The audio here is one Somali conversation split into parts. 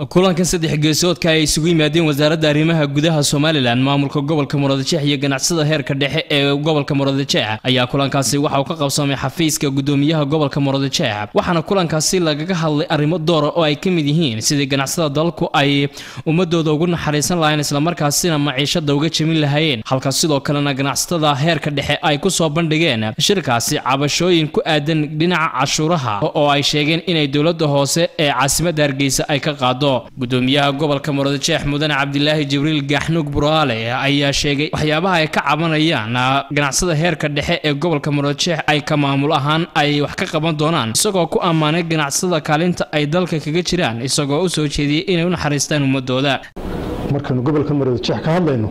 kulankan saddex geesoodka ay isugu yimaadeen wasaaradda arrimaha gudaha somalilan maamulka gobolka muradjeex iyo ganacsada heerka dhexe ee gobolka muradjeex ayaa kulankaasi waxa uu ka qabsamay xafiiska gudoomiyaha gobolka muradjeex waxaana kulankaasi lagaga hadlay arrimo doora oo ay ka mid yihiin sidii ganacsada dalku ay ummadooda ugu naxariisan lahayn islamarkaasina maciishada uga jemin lahaayeen halka sidoo kalena ganacsatada heerka dhexe ay ku soo bandhigeen shirkaasi cabashooyin ku aadan dhinaca cashuuraha oo ay sheegeen inay dowladda hoose ee caasimadda hargeysa ay ka qaado gudoomiyaha gobolka muradjeex mudane cabdilaahi jibriil gaaxnuug buraale ayaa sheegay waxyaabaha ay ka cabanayaan ganacsada heerka dhexe ee gobolka muradjeex ay ka maamul ahaan ay wax ka qaban doonaan isagoo ku ammaanay ganacsada kaalinta ay dalka kaga jiraan isagoo u soo jeediyey inay u naxariistaan ummadooda markaynu gobolka muradjeex ka hadlayno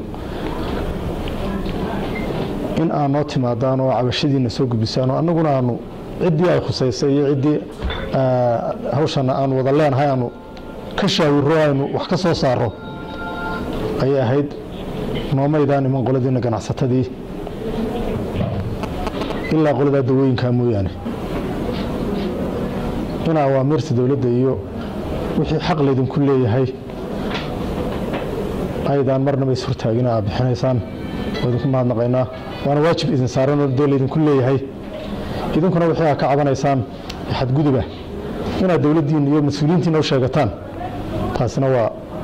in aad noo timaadaan oo cabashadiina soo gudbisaan oo annaguna aanu ciddii ay khusaysay iyo ciddii hawshana aanu wada leenahay aanu ka shaawiro aynu wax ka soo saaro ayay ahayd noomaydaan iman qoladiina ganacsatadii ilaa qoladaa dawooyinkaa mooyaane in awaamiirta dowladda iyo wixii xaq laydinku leeyahay aydaan marnaba is hortaagina aad bixinaysaan waa idinku mahadnaqaynaa waana waajib idin saaranoo dee laydinku leeyahay idinkuna wixii aad ka cabanaysaan xadguduba inaad dowladdiina iyo mas-uuliyiintiina u sheegataan taasina waa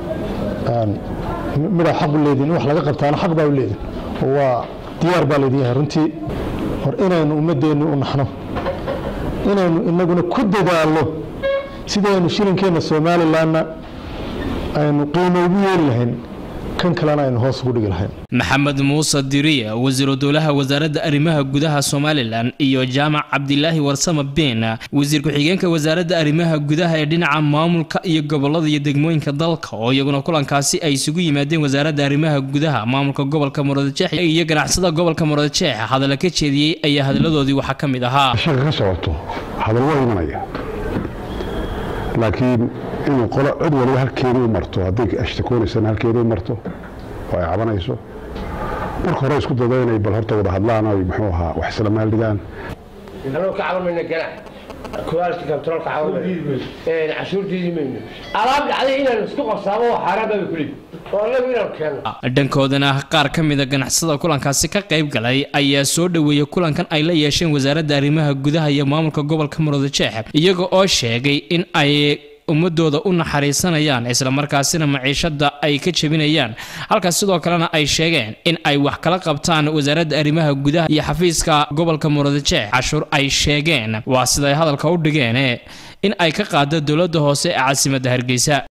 midaa xaq u leedin in wax laga qabtaana xaq baa u leedin oo waa diyaar baa laydin yahay runtii hor inaynu ummaddeenni u naxno inaynu inaguna ku dadaalno sidii aynu shilinkeenna somalilanna aynu qiimo ugu yeeli lahayn kan kalena aynu hoos ugu dhigi lahayn maxamed muuse diriye wasiiru dowlaha wasaaradda arrimaha gudaha somalilan iyo jaamac cabdilaahi warsame been wasiir ku-xigeenka wasaaradda arrimaha gudaha ee dhinaca maamulka iyo gobolada iyo degmooyinka dalka oo iyaguna kulankaasi ay isugu yimaadeen wasaaradda arrimaha gudaha maamulka gobolka muradjeex iyo ganacsada gobolka muradjeex hadalla ka jeediyey ayaa hadaladoodii waxaa ka mid ahaa shaka ka socoto hadal waa imanaya laakiin inuu qolo cid waliba halkeeda u marto hadday ashtakoonaysana halkeeda u marto oo ay cabanayso marka hore isku dado inay bal horta wada hadlaan oy muxuu ahaa wax isla maaldhigaan anuu ka caban mayna ganac quality control ka caban mayno cashuur diidi mayno alaab dhacday inaan isku qabsaamo oo xaaraan baa kulid oo anagu inaan keeno dhankoodana qaar ka mida ganacsada kulankaasi ka qayb galay ayaa soo dhoweeyey kulankan ay la yeesheen wasaaradda arrimaha gudaha iyo maamulka gobolka muradjeex iyaga oo sheegay in ay ummadooda u naxariisanayaan islamarkaasina maciishada ay ka jebinayaan halkaas sidoo kalena ay sheegeen in ay wax kala qabtaan wasaaradda arrimaha gudaha iyo xafiiska gobolka muradjeex cashuur ay sheegeen waa siday hadalka u dhigeen in ay ka qaado dowladda hoose ee caasimadda hargeysa